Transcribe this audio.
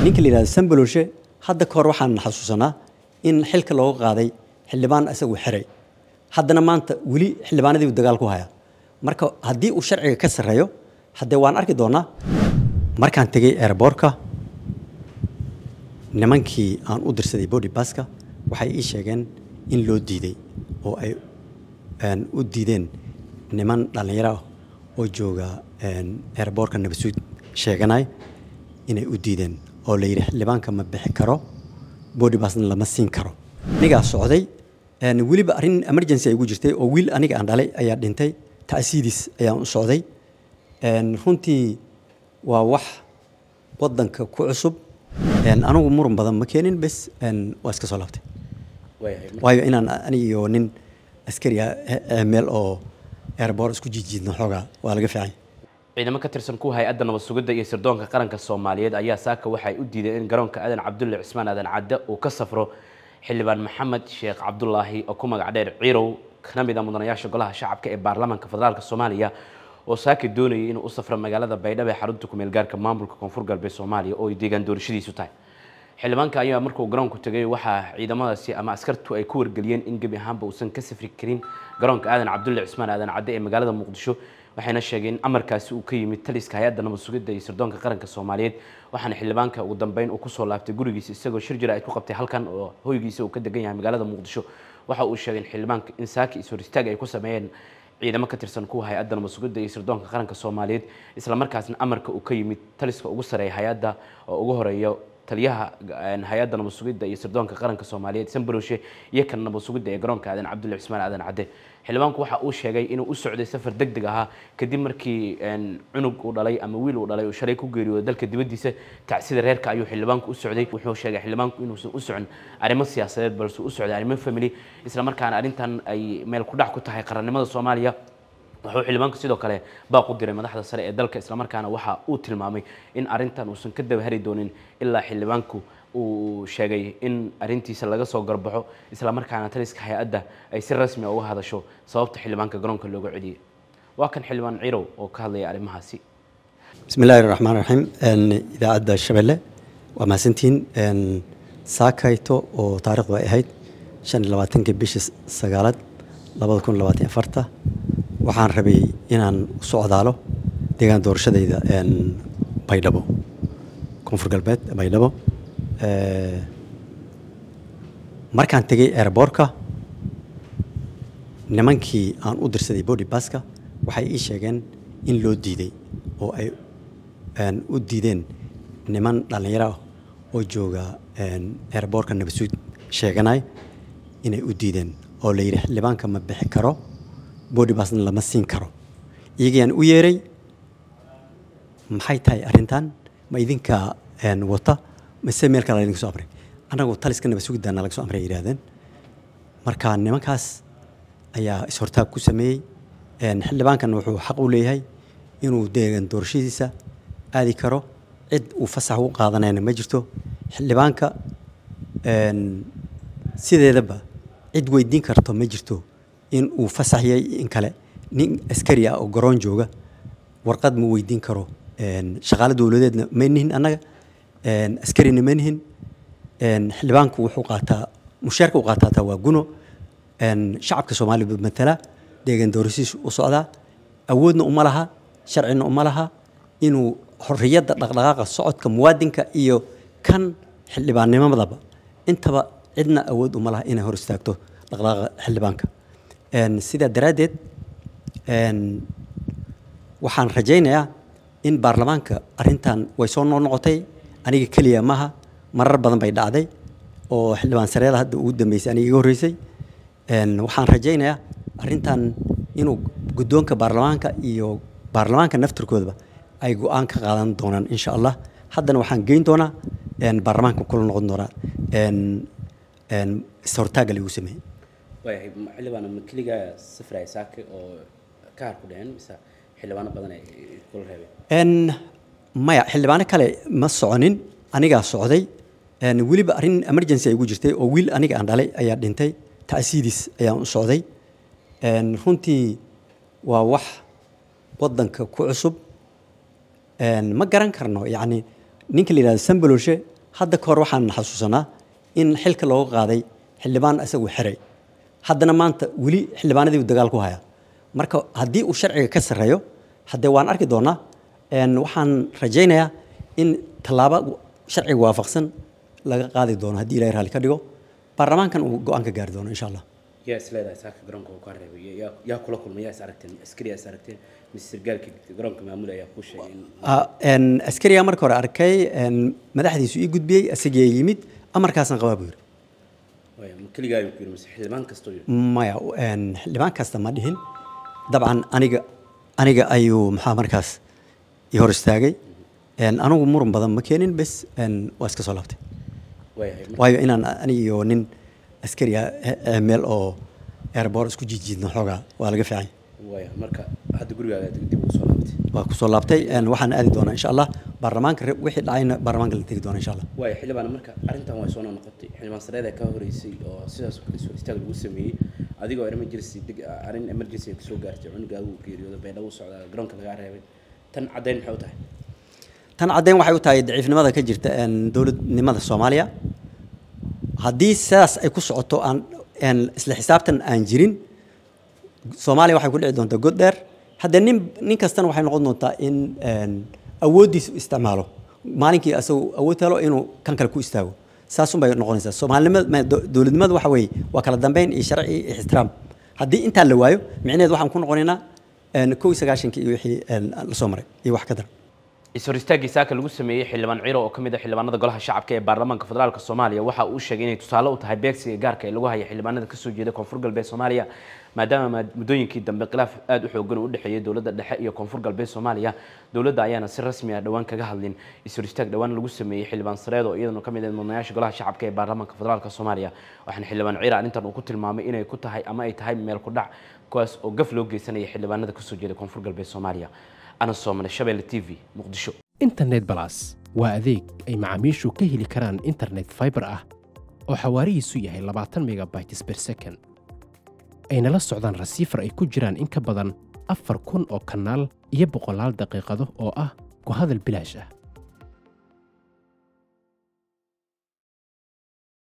ninka la yidhahdo sambaloshe hadda ka hor waxaan xasuusanaa in xilka looga qaaday xildhibaan isagu xiray haddana maanta weli xildhibaanadii uu dagaal ku haya marka haddii uu sharciga ka sarreeyo haddee waan arki doonaa markaan tegey airboortka nimankii aan u dirsaday body baska waxay ii sheegeen in loo diiday oo ay u diideen niman dhallinyaro ah oo jooga airboortka nabasuud sheeganay inay u diideen oo la yidhi xildhibaanka ma bixi karo body basna lama siin karo anigaa socday weliba arrin emergency ay ugu jirtay oo wiil aniga aan dhalay ayaa dhintay ta'siidis ayaan u socday runtii waa wax waddanka ku cusub anigu muran badan ma keenin bes waa iska soo laabtay waayo inaan anigiyo nin askari ah meel oo airboort isku jijiidno xoogaa waa laga fiican ciidamo ka tirsan kuwa hay-adda nabad sugidda iyo sirdoonka qaranka soomaaliyeed ayaa saaka waxay u diideen in garoonka aadan cabdulle cismaan aadan cadde uu ka safro xildhibaan maxamed sheekh cabdulaahi oo ku magac dheer ciirow kana mid a mudanayaasha golaha shacabka ee baarlamaanka federaalk soomaaliya oo saaki doonayay inuu u safro magaalada baydhabo ee xarunta kumeel gaarka maamulka koonfur galbeed soomaaliya oo ay deegaan doorashadiisu tahay xildhibaanka ayaa markuu garoonku tegay waxaa ciidamadaasi ama askartu ay ku wargeliyeen in gebi ahaanba uusan ka safri karin garoonka aadan cabdulle cismaan aadan cadde ee magaalada muqdisho waxayna sheegeen in amarkaasi uu ka yimid taliska hay-adda nabad sugidda iyo sirdoonka qaranka soomaaliyeed waxaana xildhibaanka ugu dambeyn uu kusoo laabtay gurigiisa isagoo shir jira ay ku qabtay halkan oo hoygiisa uu ka degan yahay magaalada muqdisho waxa uu sheegay in xildhibaanka in saaki is hor istaag ay ku sameeyeen ciidamo ka tirsan kuwa hay-adda nabad sugidda iyo sirdoonka qaranka soomaaliyeed isla markaasna amarka uu ka yimid taliska ugu sareeya hay-adda oo ugu horeeyo taliyaha hay-adda nabad sugidda iyo sirdoonka qaranka soomaaliyeed sambaroshe iyo kan nabad sugidda ee garoonka aadan cabdulle cismaan aadan cadde xildhibaanku waxa uu sheegay inuu u socday safar deg deg ahaa kadib markii cunug uu dhalay ama wiil uu dhalay uu shalay ku geeriyooday dalka dibaddiisa tacsida reerka ayuu xildhibaanku u socday wuxuu sheegay xildhibaanku inuusan u socon arrimo siyaasadeed balse u socday arrimo family isla markaana arrintan ay meel ku dhac ku tahay qarannimada soomaaliya wuxuu xildhibaanku sidoo kale baaq u diray madaxda sare ee dalka islamarkaana waxa uu tilmaamay in arrintan uusan ka dabahari doonin ilaa xildhibaanku uu sheegay in arrintiisa laga soo garbaxo islamarkaana taliska hay-adda ay si rasmi uga hadasho sababta xildhibaanka garoonka looga celiyay waa kan xildhibaan cirow oo ka hadlaya arrimahaasi bismi illaahi raxmaan raxiim idaacadda shabeelle waa mahadsantihiin saakayto oo taarikhdu ay ahayd shan iyo labaatankii bishii sagaalaad labada kun labaatan afarta waxaan rabay inaan u socdaalo deegaan doorashadayda baydhabo koonfur galbeed baydhabo markaan tegey airboortka nimankii aan u dirsaday body baska waxay ii sheegeen in loo diiday oo ay u diideen niman dhallinyaro ah oo jooga airboortka nabasuud sheeganay inay u diideen oo la yidhi xildhibaanka ma bixi karo body basna lama siin karo iyagayaan u yeeray maxay tahay arrintan ma idinka wata mise meel kale laydinka soo amray annagu taliska nabad sugiddaana laga soo amray ay yidhahdeen marka nimankaas ayaa is-hortaag ku sameeyey xildhibaankan wuxuu xaq u leeyahay inuu deegan doorashadiisa aadi karo cid uu fasax u qaadanayna ma jirto xildhibaanka sideedaba cid weydiin karto ma jirto in uu fasax yahay in kale nin askari ah oo garoon jooga warqad ma weydiin karo shaqaale dowladeedna ma nihin annaga askarina ma nihin xildhibaanku wuxuu qaataa mushaarka u qaataa taa waa guno shacabka soomaaliya buu matala deegan doorashadiisu u socdaa awoodna uma laha sharcina uma laha inuu xorriyadda dhaqdhaqaaqa socodka muwaadinka iyo kan xildhibaannimadaba intaba cidna awood uma laha inay hor istaagto dhaqdhaqaaqa xildhibaanka sidaa daraaddeed waxaan rajaynayaa in baarlamaanka arrintan way soo noo noqotay aniga keliya maaha marar badan bay dhacday oo xildhibaan sareeda hadda ugu dambeysay aniga iga horreysay waxaan rajaynayaa arrintan inuu guddoonka baarlamaanka iyo baarlamaanka naftirkoodaba ay go-aan ka qaadan doonaan insha allah haddana waxaan geyn doonaa baarlamaanka kula noqon doonaa is-hortaagga lagu sameeyey waayahay xildhibaan ma keligaa safraya saake oo ka har ku dhicin mise xildhibaano badan ay kula reebeen maya xildhibaano kale ma soconin anigaa socday weliba arrin emergency ay ugu jirtay oo wiil aniga aan dhalay ayaa dhintay ta'siidis ayaan u socday runtii waa wax waddanka ku cusub ma garan karno yacni ninka la yidhahdo sambaloshe hadda ka hor waxaan xasuusanaa in xilka looga qaaday xildhibaan isagu xiray haddana maanta weli xildhibaanadii uu dagaal ku haya marka haddii uu sharciga ka sarreeyo haddee waan arki doonaa een, waxaan rajaynayaa in tallaabo sharciga waafaqsan laga qaadi doono haddii ilaahay raalli ka dhigo baarlamaankan uu go-aan ka gaari doono insha allah yaa is leedahay saaka garoonka uu ka reebay yaa- yaa kula kulmay yaa is aragteen askari yaa is aragteen mise sargaalka garoonka maamul ayaa kuu sheegay in Ah, een, askariyaa marka hore arkay een, madaxdiisu ii gudbiyey asagii yimid amarkaasaan qabaa buu yidhi waaya ma keligaa ayuu ku yidhi mise xildhibaan kastoo yidhi maya een, xildhibaan kasta ma dhihin dabcan aniga aniga ayuu maxaa markaas i hor istaagay een, anigu muran badan ma keenin bes een, waa iska soo laabtay waayahay marka waayo inaan aniga iyo nin askari ah eh, eh, meel oo airboort isku jiidjiidno xoogaa waa laga fiican yahay. waaya marka hadda gurigaaga dib ugu soo laabatay waa kusoo laabtay een, waxaan aadi doonaa insha allah baarlamaanka re- wixii dhacayna baarlamaanka la tegi doona insha allah waaya xildhibaan marka arrintan way soo noqotay xildhibaan sareeda ka horeysay oo sidaas oo kale soo istaag lagu sameeyey adigoo emergency deg arrin emergency ay kusoo gaartay cunugaagu uu geeriyooda beedhawu socdaa garoonka lagaa reebay tan caddayn maxay u tahay tan caddayn waxay u tahay daciifnimada ka jirta een, dowladnimada soomaaliya haddii sidaas ay ku socoto aan een, isla xisaabtan aan jirin soomaaliya waxay ku dhici doontaa god dheer hadde nin nin kastana waxay noqon doontaa in een, awooddiisa u isticmaalo maalinkii asagu awood helo inuu kan kale ku istaago saasun bay noqonaysaa soomaalinimada ma- do- dowladnimada waxa weeye waa kala dambeyn iyo sharci iyo ixtiraam haddii intaa la waayo micnaheed waxaan ku noqonaynaa een, kow iyo sagaashankii iyo wixii een, la soo maray iyo wax ka daran is-hor istaagii saaka lagu sameeyey xildhibaan ciro oo ka mid ah xildhibaanada golaha shacabka ee baarlamaanka federaalk soomaaliya waxa uu sheegay inay tusaale u tahay beegsiga gaarka ee lagu haya xildhibaanada kasoo jeeda koonfur galbeed soomaaliya maadaama maad- muddooyinkii dambe khilaaf aada u xoogan uu u dhexeeyey dowladda dhexe iyo koonfur galbeed soomaaliya dowladda ayaana si rasmi ah dhowaan kaga hadlin is-hor istaag dhowaan lagu sameeyey xildhibaan sareed oo iyadana ka mid ah mudanayaasha golaha shacabka ee baarlamaanka federaalk soomaaliya waxaana xildhibaan ciro arrintan uu ku tilmaamay inay ku tahay ama ay tahay meel ku dhac kuwaas oo gaf loo geysanaya xildhibaanada kasoo jeeda koonfur galbeed soomaaliya ana soomane shabeelle t v muqdisho internet balas waa adeeg ay macaamiishu ka heli karaan internet fiber ah oo xawaarihiisu yahay 20 megabytes per second ayna la socdaan rasiifar ay ku jiraan in ka badan afar kun oo kanaal iyo boqolaal daqiiqado oo ah ku hadal bilaash ah